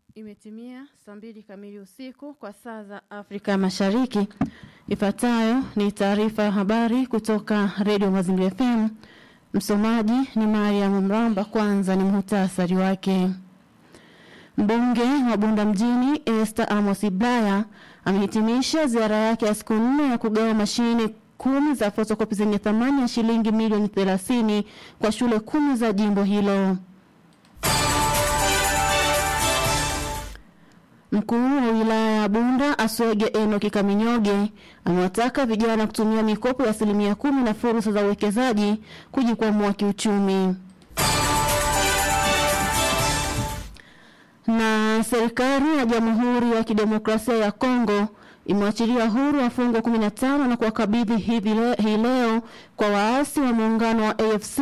Imetimia saa mbili kamili usiku kwa saa za Afrika Mashariki. Ifuatayo ni taarifa ya habari kutoka Redio Mazingira FM. Msomaji ni Mariam Mramba. Kwanza ni muhtasari wake. Mbunge wa Bunda mjini Esther Amos Iblaya amehitimisha ziara yake ya siku nne ya kugawa mashine kumi za fotokopi zenye thamani ya shilingi milioni 30 kwa shule kumi za jimbo hilo. Mkuu wa wilaya ya Bunda Aswege Enoki Kaminyoge amewataka vijana kutumia mikopo ya asilimia kumi na fursa za uwekezaji kujikwamua kiuchumi. Na serikali ya Jamhuri ya Kidemokrasia ya Kongo imewachilia huru wafungwa 15 na kuwakabidhi hivi le, hii leo kwa waasi wa muungano wa AFC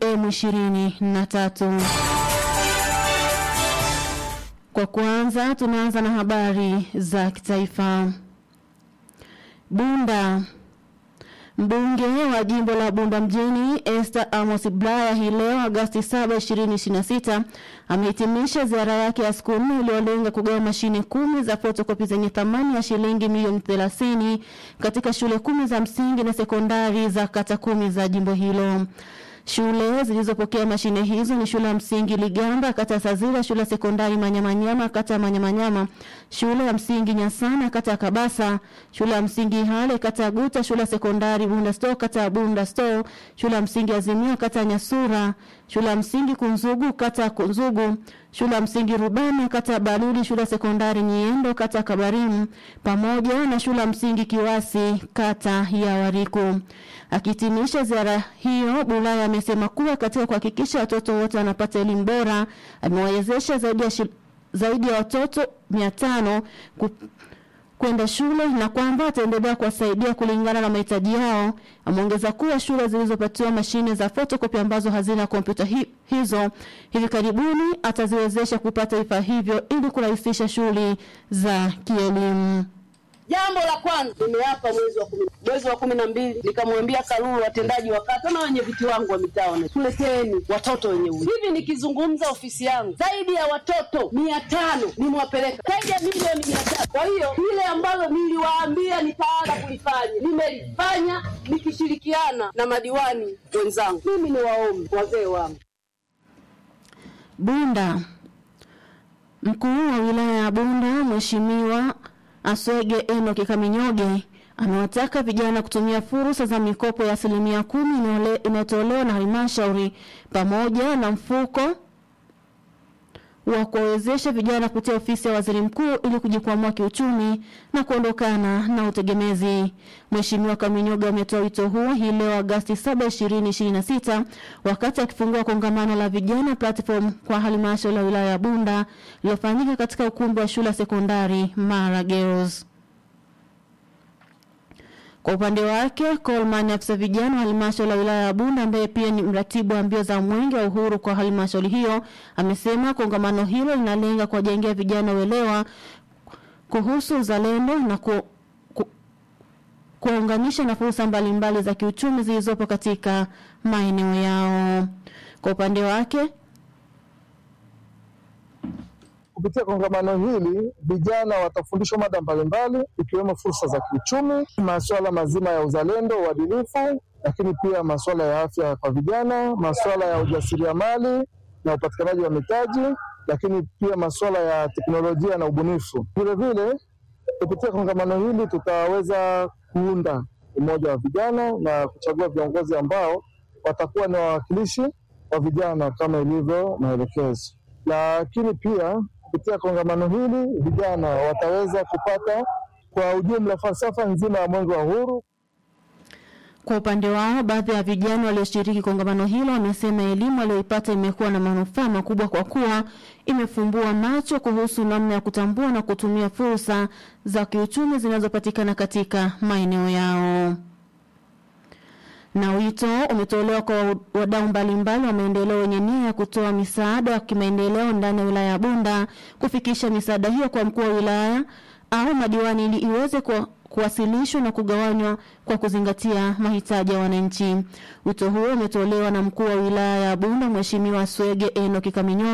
M23. Kwa kwanza tunaanza na habari za kitaifa. Bunda. Mbunge wa jimbo la Bunda mjini Esther Amos Blaya hii leo Agosti 7, 2026 amehitimisha ziara yake ya siku nne iliyolenga kugawa mashine kumi za fotokopi zenye thamani ya shilingi milioni 30 katika shule kumi za msingi na sekondari za kata kumi za jimbo hilo. Shule zilizopokea mashine hizo ni shule ya msingi Ligamba, kata ya Sazira, shule ya sekondari Manyamanyama, kata ya Manyamanyama, shule ya msingi Nyasana, kata ya Kabasa, shule ya msingi Hale, kata ya Guta, shule ya sekondari Bunda Store, kata ya Bunda Store, shule ya msingi Azimio, kata ya Nyasura, shule ya msingi Kunzugu, kata ya Kunzugu, shule ya msingi Rubani, kata ya Baluli, shule ya sekondari Nyiendo, kata ya Kabarimu, pamoja na shule ya msingi Kiwasi, kata ya Wariku. Akihitimisha ziara hiyo, Bulaya amesema kuwa katika kuhakikisha watoto wote wanapata elimu bora, amewawezesha zaidi ya shil, zaidi ya watoto 500 ku, kwenda shule na kwamba ataendelea kuwasaidia kulingana na mahitaji yao. Ameongeza kuwa shule zilizopatiwa mashine za fotokopi ambazo hazina kompyuta hi, hizo hivi karibuni ataziwezesha kupata vifaa hivyo ili kurahisisha shughuli za kielimu. Jambo la kwanza nimeapa mwezi wa kumi mwezi wa kumi na mbili nikamwambia Karuru, watendaji wa kata na wenye viti wangu wa mitaa, tuleteni watoto wenye uwezo. Hivi nikizungumza ofisi yangu, zaidi ya watoto mia tano nimewapeleka zaidi ya milioni mia tatu. Kwa hiyo ile ambalo niliwaambia nitaanza kulifanya nimelifanya, nikishirikiana na madiwani wenzangu. Mimi ni waombi wazee wangu Bunda. Mkuu wa wilaya ya Bunda Mheshimiwa Aswege Enoki Kaminyoge amewataka vijana kutumia fursa za mikopo ya asilimia kumi inayotolewa na halmashauri pamoja na mfuko wa kuwawezesha vijana kupitia ofisi ya waziri mkuu ili kujikwamua kiuchumi na kuondokana na utegemezi. Mheshimiwa Kaminyoga ametoa wito huo hii leo Agosti 7, 2026 wakati akifungua kongamano la vijana platform kwa halmashauri ya wilaya ya Bunda iliyofanyika katika ukumbi wa shule ya sekondari Mara Girls. Kwa upande wake, Coleman afisa vijana wa halmashauri ya wilaya ya Bunda ambaye pia ni mratibu wa mbio za mwenge wa uhuru kwa halmashauri hiyo amesema kongamano hilo linalenga kuwajengea vijana uelewa kuhusu uzalendo na ku, ku, kuwaunganisha na fursa mbalimbali za kiuchumi zilizopo katika maeneo yao. Kwa upande wake Kupitia kongamano hili vijana watafundishwa mada mbalimbali ikiwemo fursa za kiuchumi, masuala mazima ya uzalendo, uadilifu, lakini pia masuala ya afya kwa vijana, masuala ya ujasiriamali na upatikanaji wa mitaji, lakini pia masuala ya teknolojia na ubunifu. Vilevile, kupitia kongamano hili tutaweza kuunda umoja wa vijana na kuchagua viongozi ambao watakuwa ni wawakilishi wa vijana kama ilivyo maelekezo, lakini pia kupitia kongamano hili vijana wataweza kupata kwa ujumla falsafa nzima ya mwenge wa uhuru. Kwa upande wao, baadhi ya vijana walioshiriki kongamano hilo wamesema elimu walioipata imekuwa na manufaa makubwa kwa kuwa imefumbua macho kuhusu namna ya kutambua na kutumia fursa za kiuchumi zinazopatikana katika maeneo yao na wito umetolewa kwa wadau mbalimbali wa maendeleo wenye nia ya kutoa misaada ya kimaendeleo ndani ya wilaya ya Bunda kufikisha misaada hiyo kwa mkuu wa wilaya au madiwani ili iweze ku, kuwasilishwa na kugawanywa kwa kuzingatia mahitaji ya wananchi. Wito huo umetolewa na mkuu wa wilaya ya Bunda Mheshimiwa Swege Enoki Kaminyo